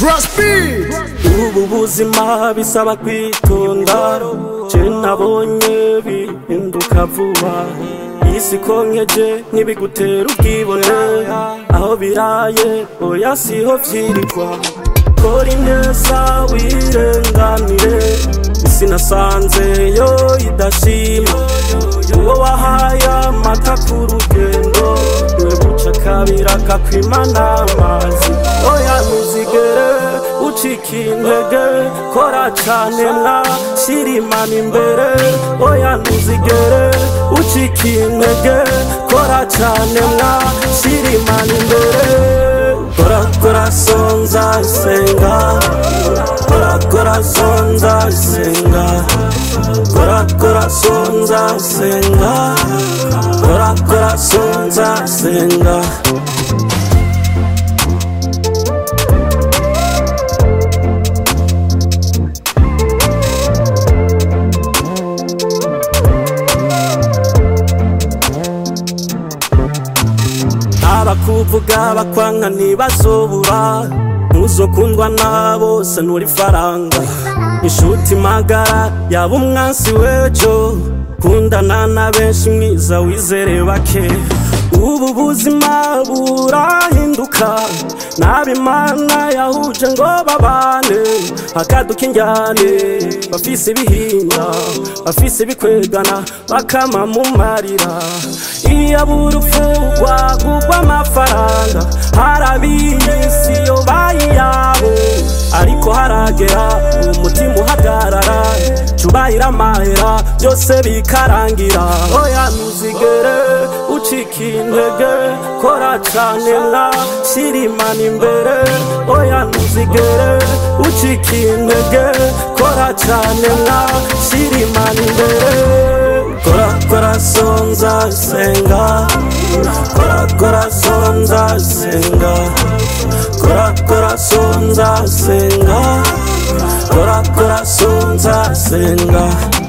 Trust me. ubu buzima bisaba kwitonda je nabonye bihinduka vuba isi konkeje ntibigutera ubwibone aho biraye oya siho vyirirwa kora ineza wirenganire isi nasanze yo idashima uwo wahaye amata ku rugendo niwe buca kabira kakwimana amazi oya ntuzigere ucika intege kora cane mwa shira imana imbere oya ntuzigere ucika intege kora cane mwa shira imana imbere kora kora sonza senga kora kora sonza senga kora kora sonza senga kora kora sonza senga abakuvuga bakwanka ntibazobura ntuzokundwa na bose nturi faranga inshuti magara yaba umwansi w'ejo kundana na benshi mwiza wizere bake ubu buzima burahinduka n'abimana yahuje ngo babane hakaduka injyane bafise ibihinda bafise ibikwegana bakama mu marira iyo abura ufungwa kugwa amafaranga harabiyisi yo bayiyabo ariko haragera umutima uhagarara cubahira amahera byose bikarangira oya ntuzigere ucika intege kora cane mwa shira imana imbere oya ntuzigere ucika intege kora cane mwa shira imana imbere kora kora sonza senga kora kora sonza senga kora kora sonza senga kora kora sonza senga